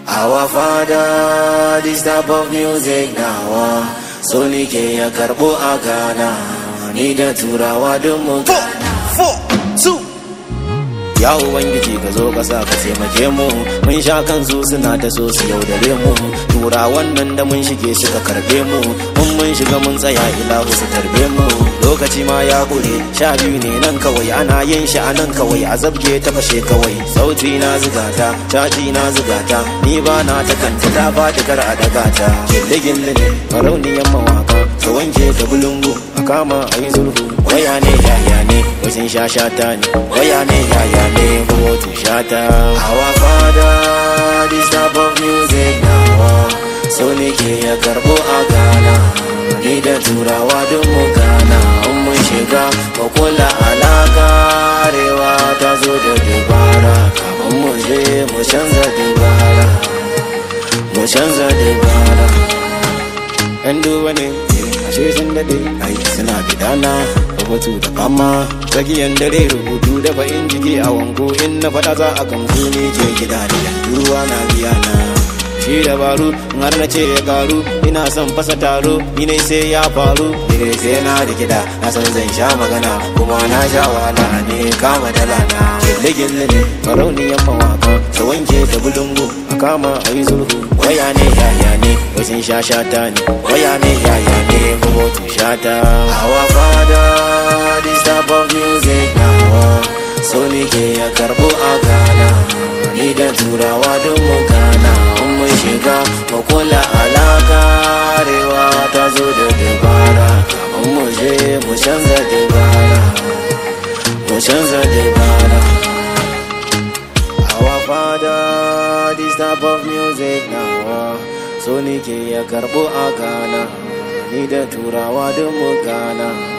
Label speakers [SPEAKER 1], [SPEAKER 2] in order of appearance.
[SPEAKER 1] Our father, this type of music now So ni ke ya karbo a Ghana Ni da turawa don mu
[SPEAKER 2] four, two.
[SPEAKER 1] Ya Ubangiji ka zo ka sa ka taimake mu Mun sha kansu suna ta so su yaudare mu Turawan nan da mun shige suka karbe mu Mun mun shiga mun tsaya ilahu su tarbe mu Lokaci ma ya kure sha biyu ne nan kawai ana yin shi a nan kawai a zabge ta fashe kawai Sauti na zigata, caji na zigata Ni ba na ta kanta ta faɗi kar a daga ta Gille-gille ne farauniyan mawaka Ka wanke ka bulungu a kama a yi sulhu Waya ne yaya ne wajen sha shata ne Waya ne yaya ne kuma tu shata Our father this type of music now So ne ke ya karbo a Ghana Ni da turawa don mu Ghana In mun shiga mu kula alaka Arewa ta zo da dubara Kafin mu je mu canza dubara Mu canza dubara yan duba ne ashe sun dade ai suna bidana rubutu da fama tsakiyan dare rubutu da bayin jiki a wango in na fada za a gamsu ne ke gida da yan ruwa na biya na shi dabaru in har na ce ya karu ina son fasa taro ni ne sai ya faru ni ne sai na da gida na san zan sha magana kuma na sha wahala ne kama dala na gille gille ne farauniyan mawaka ta wanke da bulungu a kama a yi sulhu waya ne yaya ne wajen sha shata ne waya ne yaya ne kuma tu shata our father this type of music now so ni ke ya karbo a Ghana ni da turawa don mu Ghana in mun shiga mu kula alaka arewa ta zo da dabara in mu je mu canza dabara mu canza dabara Our father, this type of music now So ni ke ya karbo a Ghana Ni da turawa don mu Ghana